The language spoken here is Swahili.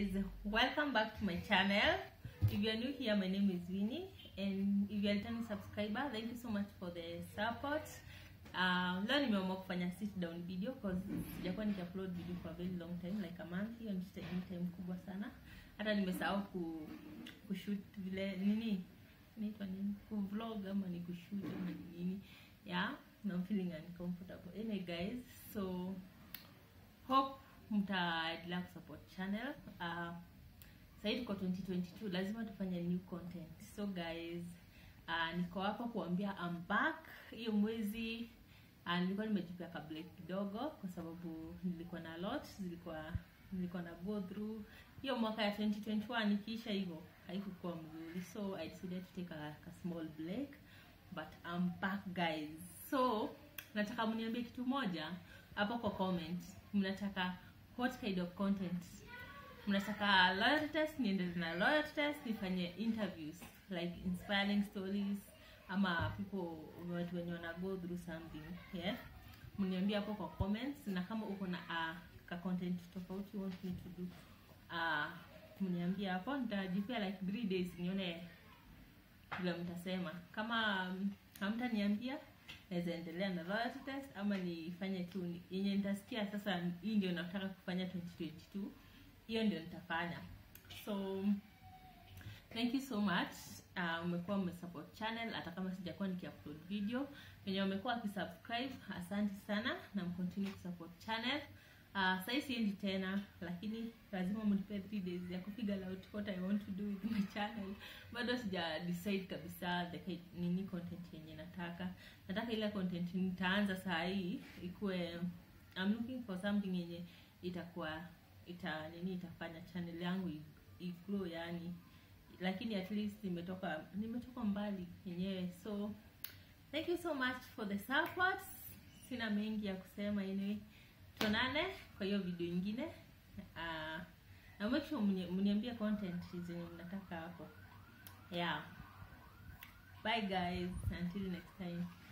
guys welcome back to my channel if you are new here my name is Winnie and if you are returning subscriber thank you so much for the support uh, leo nimeamua kufanya sit down video cause sijakuwa nikiupload video for a very long time like a month hiyo ni time time kubwa sana hata nimesahau ku kushoot vile nini inaitwa nini kuvlog ama ni kushoot ama ni nini yeah and I'm feeling uncomfortable anyway guys so hope mtaendelea kusupport channel uh, sahii tuko 2022 lazima tufanye new content so guys uh, niko hapa kuambia I'm back hiyo mwezi uh, nilikuwa nimejipia ka break kidogo kwa sababu nilikuwa na lot zilikuwa nilikuwa na go through hiyo mwaka ya 2021 ikiisha hivyo haikukuwa mzuri so i decided to take a, a small break but I'm back guys so nataka mniambie kitu moja hapo kwa comment mnataka what kind of content mnataka loyalty test niendelee na loyalty test nifanye interviews like inspiring stories ama people watu wenye wana go through something yeah mniambie hapo kwa comments na kama uko na uh, ka content tofauti you want me to do uh, mniambie hapo nitajipia like 3 days nione vile mtasema kama um, hamtaniambia naweza endelea na loyalty test ama nifanye tu ni- yenye nitasikia sasa hii ndio nataka kufanya 2022 hiyo ndio nitafanya so thank you so much uh, umekuwa umesupport channel hata kama sijakuwa nikiupload video wenye wamekuwa wakisubscribe asante sana na mcontinue kusupport channel uh, sahii siendi tena lakini lazima mnipe 3 days ya kufigure out what i want to do with my channel bado sija decide kabisa the ki- nini content yenye nataka nataka ile content nitaanza saa hii ikuwe I'm looking for something yenye itakuwa ita nini itafanya channel yangu i- igrow yani lakini at least nimetoka nimetoka mbali yenyewe so thank you so much for the support sina mengi ya kusema anyway tuonane kwa hiyo video ingine uh, na make sure mni- mniambie content zenye mnataka hapo yeah bye guys until next time